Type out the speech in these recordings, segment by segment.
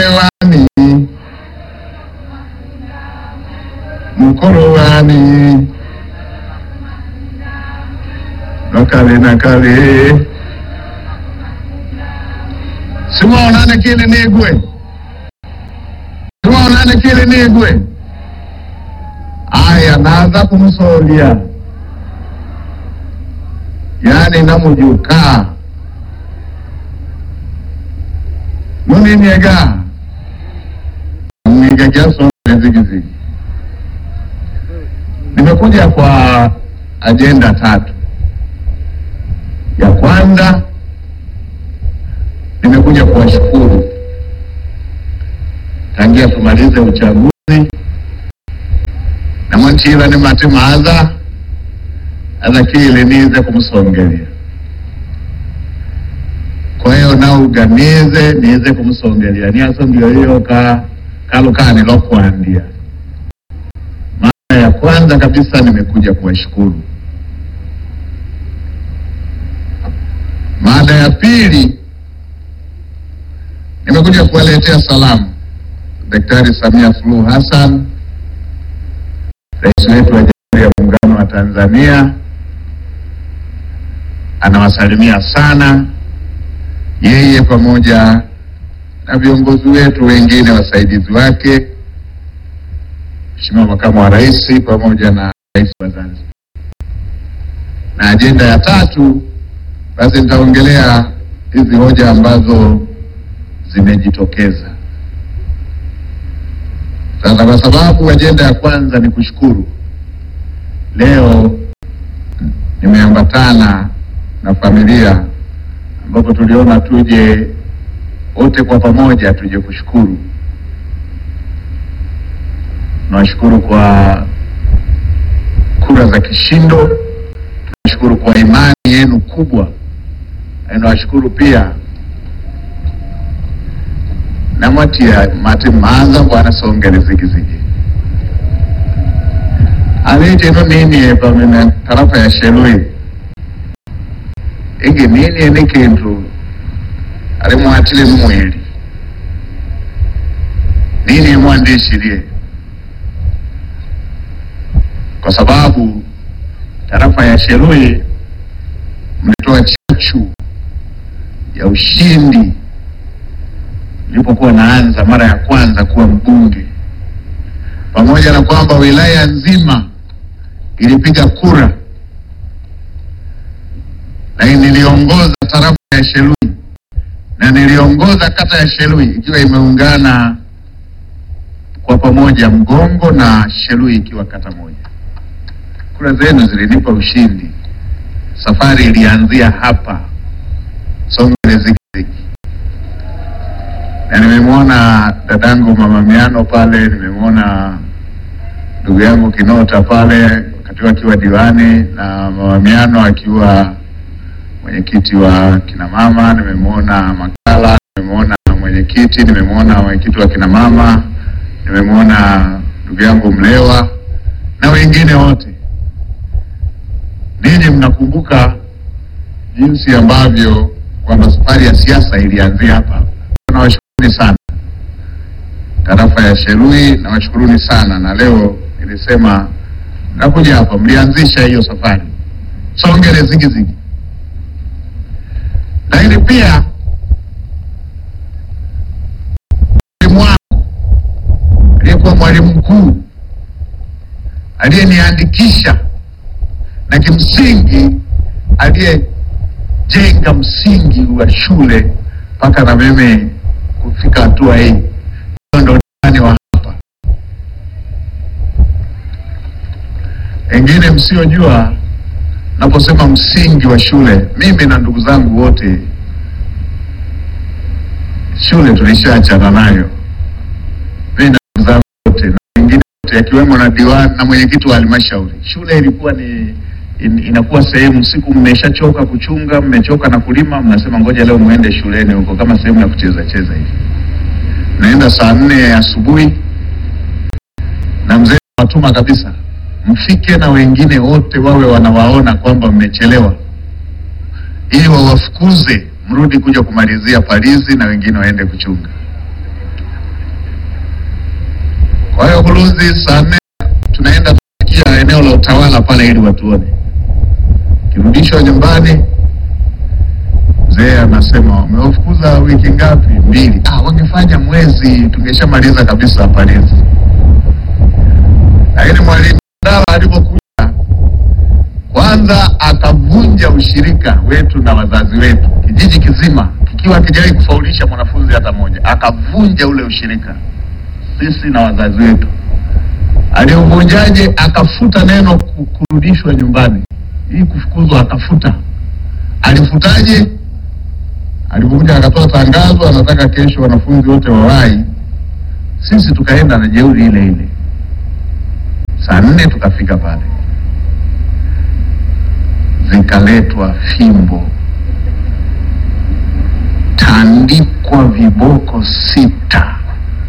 wani mukolo wani nakale nakale simaonane kile nigwe simaonane kile nigwe aya naza kumusolya yani namujuka muniniega mniga jasozigizigi nimekuja kwa ajenda tatu ya kwanza nimekuja kuwashukuru tangia tumalize uchaguzi namwantila ni mati maadha adhakile nize kumusongelea kwa hiyo nauganize nize kumusongelea niaso ndio hiyo ka kalukani lokwandia mara ya kwanza kabisa nimekuja kuwashukuru mada ya pili nimekuja kuwaletea salamu Daktari Samia Suluhu Hassan, rais wetu wa Jamhuri ya Muungano wa Tanzania, anawasalimia sana yeye pamoja na viongozi wetu wengine wasaidizi wake, Mheshimiwa Makamu wa Rais pamoja na Rais wa Zanzibar. Na ajenda ya tatu, basi nitaongelea hizi hoja ambazo zimejitokeza. Sasa kwa sababu ajenda ya kwanza ni kushukuru, leo nimeambatana na familia ambapo tuliona tuje wote kwa pamoja tuje kushukuru. Nawashukuru kwa kura za kishindo, tunashukuru kwa imani yenu kubwa, na nawashukuru pia namwatia mati maanza bwana songere zigizigi alije no nini pamene tarafa ya shelui igi nini ni kintu alimwatile mwili nini mwandishirie kwa sababu tarafa ya shelui mlitoa chachu ya ushindi nilipokuwa naanza mara ya kwanza kuwa mbunge, pamoja na kwamba wilaya nzima ilipiga kura, lakini niliongoza tarafa ya Shelui na niliongoza kata ya Shelui ikiwa imeungana kwa pamoja, Mgongo na Shelui ikiwa kata moja. Kura zenu zilinipa ushindi. Safari ilianzia hapa Songwe Zigizigi na nimemwona dadangu mama Miano pale, nimemwona ndugu yangu Kinota pale wakati akiwa diwani na mama Miano akiwa mwenyekiti wa kina mama, nimemwona Makala, nimemwona mwenyekiti, nimemwona mwenyekiti wa kina mama, nimemwona ndugu yangu Mlewa na wengine wote. Ninyi mnakumbuka jinsi ambavyo kwamba safari ya siasa ilianzia hapa. Nawashukuruni sana tarafa ya Shelui, nawashukuruni sana na leo nilisema nakuja hapa, mlianzisha hiyo safari Songere Zigizigi, lakini pia mwalimu wangu aliyekuwa mwalimu mkuu aliyeniandikisha na kimsingi aliyejenga msingi wa shule mpaka na mimi kufika hatua hii. Hiyo ndo ndani wa hapa. Wengine msiojua, naposema msingi wa shule, mimi na ndugu zangu wote shule tulishaachana nayo, mimi na ndugu zangu wote na wengine wote, akiwemo na diwani na mwenyekiti wa halmashauri. Shule ilikuwa ni in, inakuwa sehemu, siku mmeshachoka kuchunga, mmechoka na kulima, mnasema ngoja leo muende shuleni huko, kama sehemu ya kucheza cheza hivi. Naenda saa nne asubuhi na mzee watuma kabisa, mfike na wengine wote wawe wanawaona kwamba mmechelewa, ili wawafukuze mrudi kuja kumalizia palizi na wengine waende kuchunga. Kwa hiyo Bulunzi saa nne tunaenda kufikia eneo la utawala pale ili watuone. Kirudishwa nyumbani, mzee anasema wamewafukuza wiki ngapi? Mbili. Ah, wangefanya mwezi tungeshamaliza kabisa Parizi. Lakini mwalimu Ndala alipokuja kwanza akavunja ushirika wetu na wazazi wetu, kijiji kizima kikiwa hakijawahi kufaulisha mwanafunzi hata mmoja, akavunja ule ushirika sisi na wazazi wetu. Aliuvunjaje? Akafuta neno ku- kurudishwa nyumbani, hii kufukuzwa akafuta. Alifutaje? Alipokuja akatoa tangazo, anataka kesho wanafunzi wote wawahi. Sisi tukaenda na jeuri ile ile, saa nne tukafika pale, zikaletwa fimbo, tandikwa viboko sita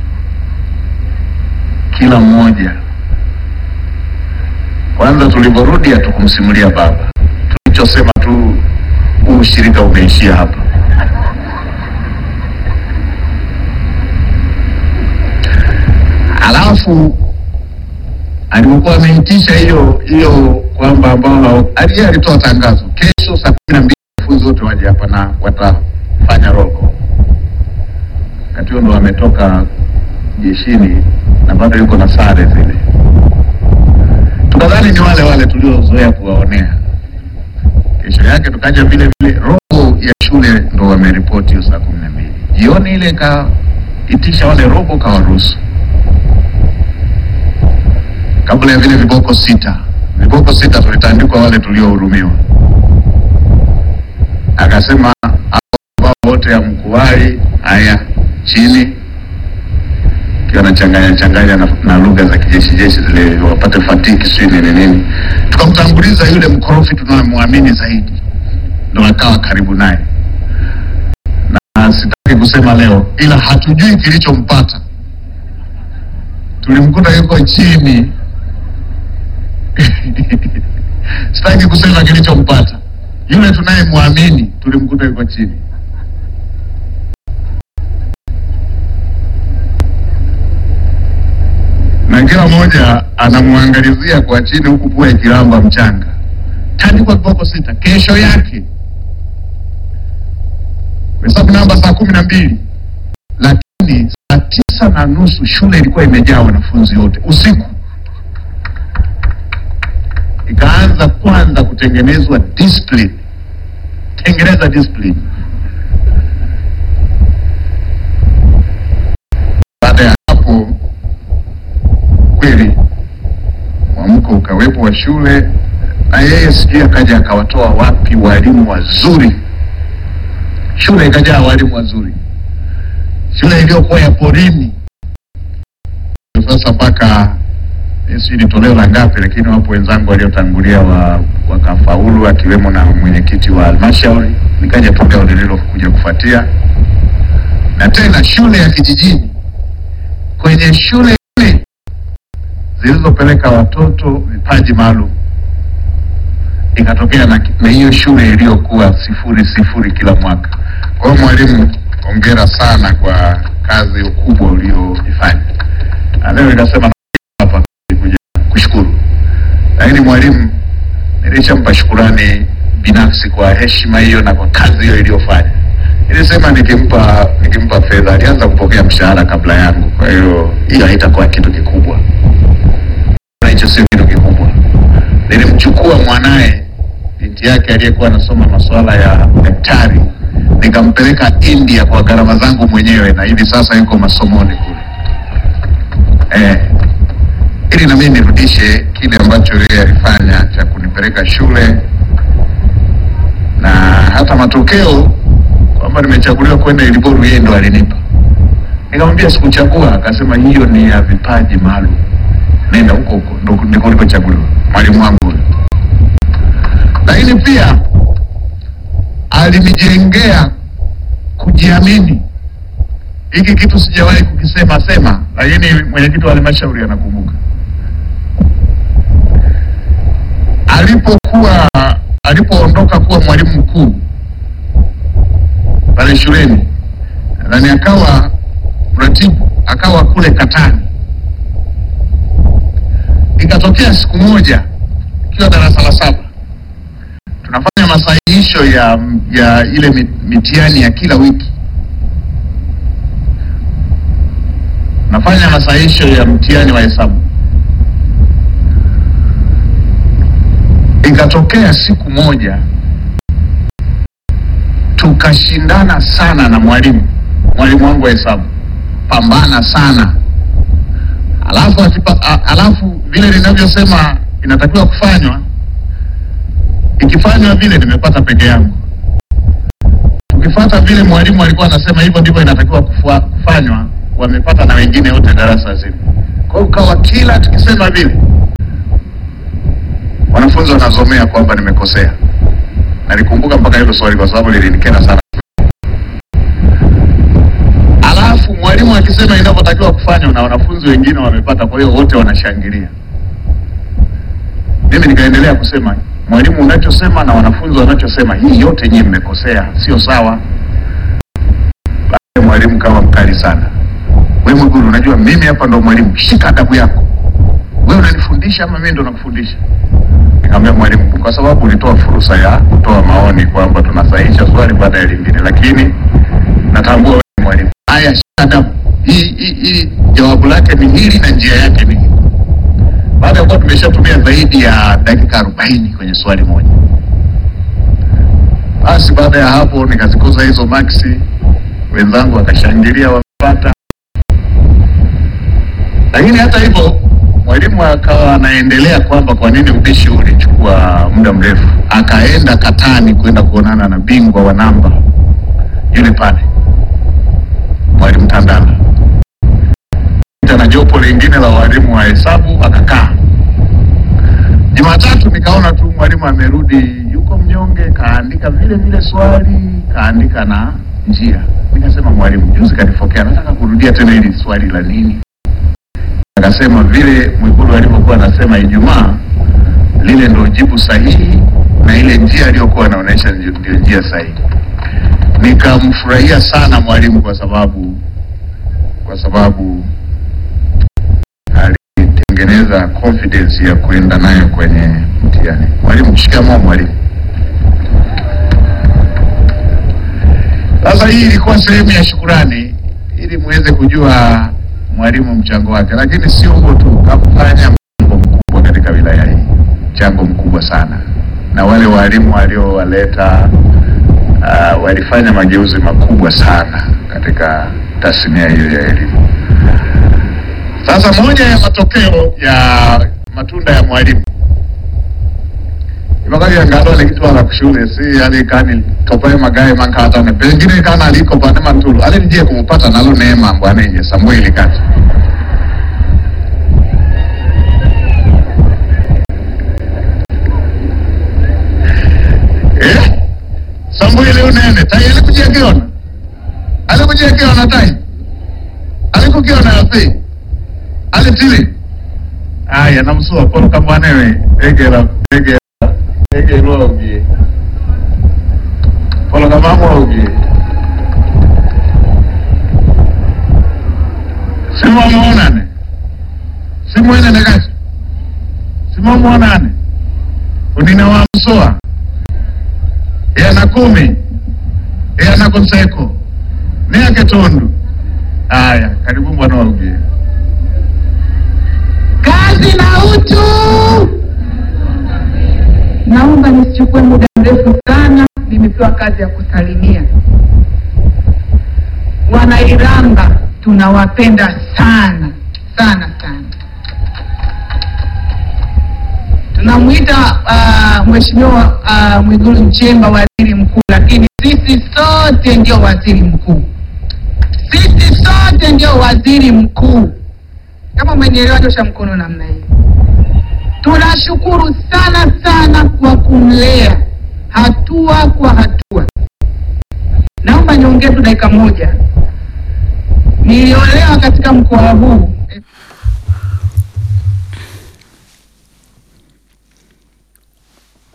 kila mmoja. Kwanza tulivyorudi hatukumsimulia baba, tulichosema tu huu ushirika umeishia hapa. Alafu alipokuwa ameitisha hiyo hiyo kwamba ambao aliye alitoa tangazo kesho saa kumi na mbili wanafunzi wote waje hapa na watafanya roll call. Wakati huo ndo ametoka jeshini na bado yuko na sare zile, tukadhani ni wale wale tuliozoea kuwaonea. Kesho yake tukaja vile vile, robo ya shule ndo wameripoti hiyo saa kumi na mbili jioni ile, ikaitisha wale robo kawaruhusu kabla ya vile viboko sita. Viboko sita tulitandikwa wale tuliohurumiwa, akasema hao ambao wote hamkuwahi, haya chini kiwa nachanganya changanya na, na lugha za kijeshi jeshi zile wapate fatiki sijui nini nini. Tukamtanguliza yule mkorofi tunayemwamini zaidi, ndo akawa karibu naye, na sitaki kusema leo, ila hatujui kilichompata. Tulimkuta yuko chini sitaki kusema kilichompata yule tunayemwamini, tulimkuta yuko chini. na kila mmoja anamwangalizia kwa chini huku pua ikilamba mchanga. Tandikwa viboko sita. Kesho yake hesabu namba saa kumi na mbili lakini saa tisa na nusu shule ilikuwa imejaa wanafunzi wote usiku. Ikaanza kwanza kutengenezwa discipline, tengeneza discipline. Baada ya hapo kweli mwamko ukawepo wa shule, na yeye sijui akaja akawatoa wapi walimu wazuri. Shule ikajaa walimu wazuri, shule iliyokuwa ya porini. Sasa mpaka eh, sijui ni toleo la ngapi, lakini wapo wenzangu waliotangulia wa, wakafaulu akiwemo na mwenyekiti wa halmashauri, nikaja toleo lililokuja kufuatia, na tena shule ya kijijini kwenye shule nne zilizopeleka watoto vipaji maalum ikatokea na na hiyo shule iliyokuwa sifuri sifuri kila mwaka. Kwa hiyo mwalimu, hongera sana kwa kazi kubwa ulioifanya. Na leo nikasema hapa kuja kushukuru, lakini mwalimu nilishampa shukurani binafsi kwa heshima hiyo na kwa kazi hiyo iliyofanya. Nilisema nikimpa nikimpa fedha, alianza kupokea mshahara kabla yangu, kwa hiyo hiyo haitakuwa kitu kikubwa na hicho sio kitu kikubwa. Nilimchukua mwanaye binti yake aliyekuwa anasoma masuala ya daktari, nikampeleka India kwa gharama zangu mwenyewe, na hivi sasa yuko masomoni kule eh, ili na mimi nirudishe kile ambacho yeye alifanya cha kunipeleka shule na hata matokeo kwamba nimechaguliwa kwenda Iliboru, yeye ndo alinipa. Nikamwambia sikuchagua, akasema hiyo ni ya vipaji maalum nenda huko huko, ndo ndiko ulikochaguliwa mwalimu wangu huyo. Lakini pia alinijengea kujiamini. Hiki kitu sijawahi kukisema sema, lakini mwenyekiti wa halmashauri anakumbuka. Alipokuwa alipoondoka kuwa mwalimu mkuu pale shuleni, nadhani akawa mratibu, akawa kule Katani moja ikiwa darasa la saba tunafanya masahihisho ya, ya ile mi- mitihani ya kila wiki. Nafanya masahihisho ya mtihani wa hesabu. Ikatokea siku moja tukashindana sana na mwalimu mwalimu wangu wa hesabu, pambana sana alafu akipa, a, alafu vile ninavyosema inatakiwa kufanywa ikifanywa vile nimepata peke yangu. Ukifata vile mwalimu alikuwa anasema hivyo ndivyo inatakiwa kufua- kufanywa, wamepata na wengine wote darasa zima. Kwa hiyo ukawa kila tukisema vile wanafunzi wanazomea kwamba nimekosea. Nalikumbuka mpaka hilo swali kwa sababu lilinikera sana. Alafu mwalimu akisema inavyotakiwa kufanywa na wanafunzi wengine wamepata, kwa hiyo wote wanashangilia. Mimi nikaendelea kusema mwalimu, unachosema na wanafunzi wanachosema, hii yote nyinyi mmekosea, sio sawa. Baadaye mwalimu kawa mkali sana, we Mwigulu, unajua mimi hapa ndo mwalimu, shika adabu yako. We unanifundisha ama mimi ndo nakufundisha? Nikamwambia mwalimu, kwa sababu ulitoa fursa ya kutoa maoni kwamba tunasahihisha swali baada ya lingine, lakini natambua wewe ni mwalimu. Haya, shika adabu. Hii hii hii jawabu lake ni hili na njia yake ni hii. Baada ya kuwa tumeshatumia zaidi ya dakika arobaini kwenye swali moja, basi baada ya hapo nikazikuza hizo maksi, wenzangu wakashangilia wamepata. Lakini hata hivyo mwalimu akawa anaendelea kwamba kwa nini ubishi ulichukua muda mrefu, akaenda Katani kwenda kuonana na bingwa wa namba yule pale, mwalimu Tandala na jopo lingine la walimu wa hesabu akakaa. Jumatatu nikaona tu mwalimu amerudi, yuko mnyonge, kaandika vile vile swali, kaandika na njia. Nikasema mwalimu, juzi kanifokea, nataka kurudia tena hili swali la nini? Akasema vile Mwigulu alivyokuwa anasema Ijumaa, lile ndio jibu sahihi na ile njia aliyokuwa anaonyesha ndio ndio njia sahihi. Nikamfurahia sana mwalimu kwa sababu kwa sababu alitengeneza confidence ya kuenda nayo kwenye mtihani. Mwalimu, shikamoo mwalimu. Sasa hii ilikuwa sehemu ya shukurani ili muweze kujua mwalimu mchango wake, lakini sio huo tu, kafanya mchango mkubwa katika wilaya hii, mchango mkubwa sana, na wale walimu waliowaleta uh, walifanya mageuzi makubwa sana katika tasnia hiyo ya elimu. Sasa moja ya matokeo ya matunda ya mwalimu ibakaliyangalole kitwala kushule si ali kani topaye magaye mankatane pengine kana aliko pane mantulu ali nije kumupata nalo neema mbwanenye Samueli kati eh? Samueli unene tai alikujekiona alikujekiona tai alikukiona yapi alitili aya namusuwa polo kamwanewe egera egera egerwa ugie polo kamamwa ugie simwamuonane simwenene kati simwamuonane unina wa msoa yana kumi yana konseko niake tundu aya karibu mwana wa ugie kazi na utu. Naomba nisichukue muda mrefu sana, nimepewa kazi ya kusalimia. Wanairamba tunawapenda sana sana sana. Tunamwita uh, Mheshimiwa uh, Mwigulu Nchemba waziri mkuu, lakini sisi sote ndio waziri mkuu, sisi sote ndio waziri mkuu. Kama umenielewa, nyosha mkono namna hii. Tunashukuru sana sana kwa kumlea hatua kwa hatua. Naomba niongee tu dakika moja. Niliolewa katika mkoa huu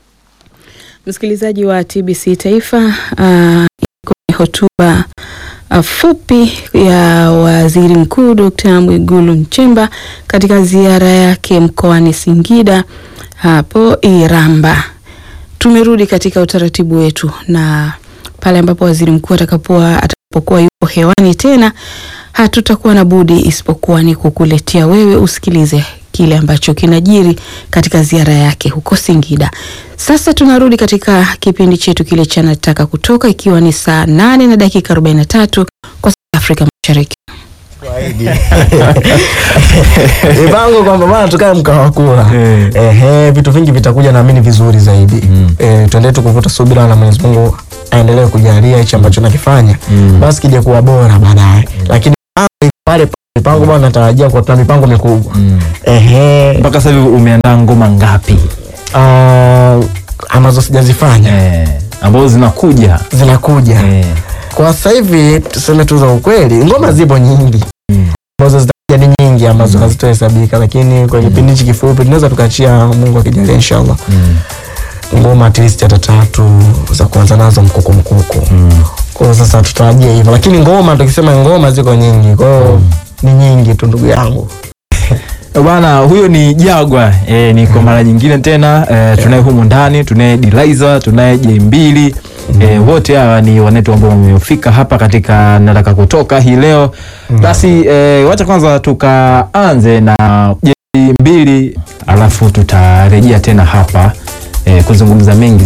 Msikilizaji wa TBC Taifa, uh, iko ni hotuba uh, fupi ya Waziri Mkuu Dr. Mwigulu Nchemba katika ziara yake mkoani Singida hapo Iramba. Tumerudi katika utaratibu wetu na pale ambapo waziri mkuu atakapokuwa atakapokuwa yupo hewani tena, hatutakuwa na budi isipokuwa ni kukuletea wewe usikilize kile ambacho kinajiri katika ziara yake huko Singida. Sasa tunarudi katika kipindi chetu kile cha nataka kutoka, ikiwa ni saa nane na dakika 43 kwa saa za Afrika Mashariki. mipango kwamba bana tukae mkawa kula Eh. ehe, vitu vingi vitakuja naamini vizuri zaidi Mm. eh, tuendelee tu kuvuta subira na Mwenyezi Mungu aendelee kujalia hichi ambacho nakifanya Mm. basi kija kuwa bora baadaye, lakini mipango pale mipango bwana, natarajia kwa tuna mipango mikubwa Mm. ehe, mpaka sasa hivi umeandaa ngoma ngapi ah, ambazo sijazifanya eh, ambazo zinakuja zinakuja eh. kwa sasa hivi, tuseme tu za ukweli, ngoma zipo nyingi Mm. ambazo zitakuja ni nyingi ambazo hazitohesabika, lakini kwa kipindi hichi kifupi tunaweza tukachia, Mungu akijalia, inshallah Mm. ngoma at least hata tatu za kuanza nazo mkuku mkuku. Mm. Kwa hiyo sasa tutarajia hivyo, lakini ngoma tukisema ngoma ziko nyingi, kwa hiyo ni nyingi tu ndugu yangu. Bwana huyo ni Jagwa e, ni kwa mara nyingine tena e, tunaye humu ndani tunaye Diliza tunaye J2 e, wote hawa ni wanetu ambao wamefika hapa katika nataka kutoka hii leo basi e, wacha kwanza tukaanze na J2 alafu tutarejea tena hapa e, kuzungumza mengi